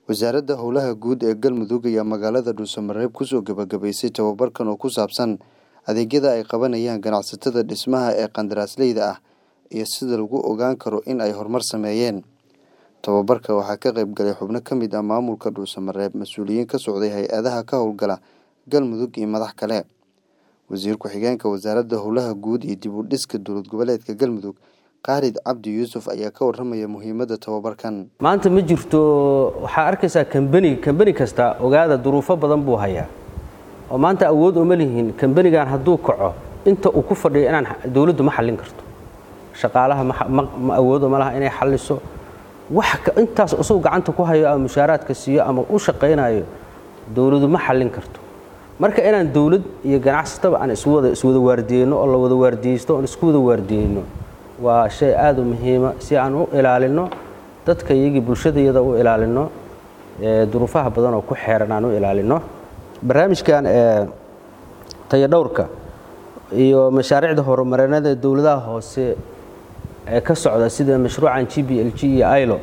wasaaradda howlaha guud ee galmudug ayaa magaalada dhuusamareeb kusoo gabagabaysay tababarkan oo ku saabsan adeegyada ay qabanayaan ganacsatada dhismaha ee qandaraasleyda ah iyo sida lagu ogaan karo in ay horumar sameeyeen tababarka waxaa ka qayb galay xubno ka mid ah maamulka dhuusamareeb mas-uuliyiin ka socday hay-adaha ka howlgala galmudug iyo madax kale wasiir ku-xigeenka wasaaradda howlaha guud iyo dib u dhiska dowlad goboleedka galmudug khaalid cabdi yuusuf ayaa ka warramaya muhiimadda tababarkan maanta ma jirto waxaa arkaysaa kambani kambani kasta ogaada duruufo badan buu hayaa oo maanta awood uma lihiin kambanigan hadduu kaco inta uu ku fadhiyo inaan dowladdu ma xallin karto shaqaalaha ma awoodo ma laha inay xalliso wax intaas isagu gacanta ku hayo ama mushaaraadka siiyo ama u shaqaynayo dowladdu ma xallin karto marka inaan dowlad iyo ganacsataba aan iswada iswada waardiyeyno oo la wada waardiyeysto oon isku wada waardiyeyno waa shay aada u muhiima si aan u ilaalino dadka iyagii bulshadayada u ilaalino duruufaha badan oo ku xeeran aan u ilaalino barnaamijkan tayadhowrka iyo mashaariicda horumarinada dowladaha hoose ee ka socda sida mashruucan g b l g iyo ilo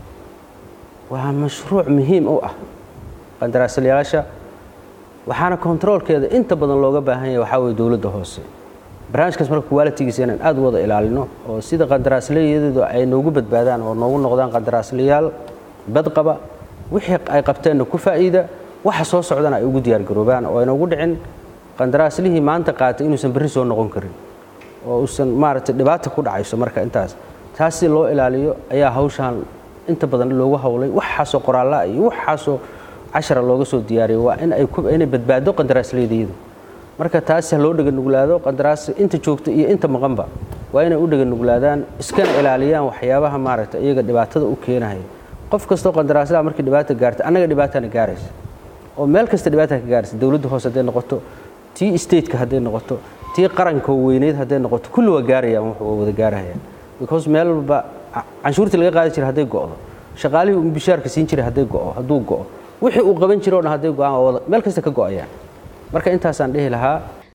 waa mashruuc muhiim u ah qandaraaslayaasha waxaana kontaroolkeeda inta badan looga baahan yahay waxaa weye dowladda hoose barnaamijkaas marka qualitigiisa inaan aad u wada ilaalino oo sida qandaraaslayadeedu ay noogu badbaadaan oo noogu noqdaan qandaraaslayaal badqaba wixii ay qabteenna ku faa'iida waxa soo socdana ay ugu diyaargaroobaan oo aynoogu dhicin qandaraaslihii maanta qaatay inuusan berri soo noqon karin oo uusan maaragtay dhibaata ku dhacayso marka intaas taas si loo ilaaliyo ayaa hawshaan inta badan loogu howlay waxaasoo qoraallaa iyo waxaasoo cashara looga soo diyaariyay waa in ay inay badbaado qandaraaslaydayadu marka taas ha loo dheganuglaado qandaraas inta joogta iyo inta maqanba waa inay u dheganuglaadaan iskana ilaaliyaan waxyaabaha maaragtay iyaga dhibaatada u keenaya qof kastoo qandaraaslaha markii dhibaata gaarta annaga dhibaatana gaaraysa oo meel kasta dhibaata ka gaaraysa dowladda hoose hadday noqoto tii stateka hadday noqoto tii qaranka weyneyd hadday noqoto kulli waa gaarayaan wuxuu wada gaarahayaan because meel walba canshuurtii laga qaadi jiray hadday go'do shaqaalihii uu bishaarka siin jiray hadday go'o hadduu go'o wixii uu qaban jiro o dhan hadday go'aan meel kasta ka go'ayaan marka intaasaan dhihi lahaa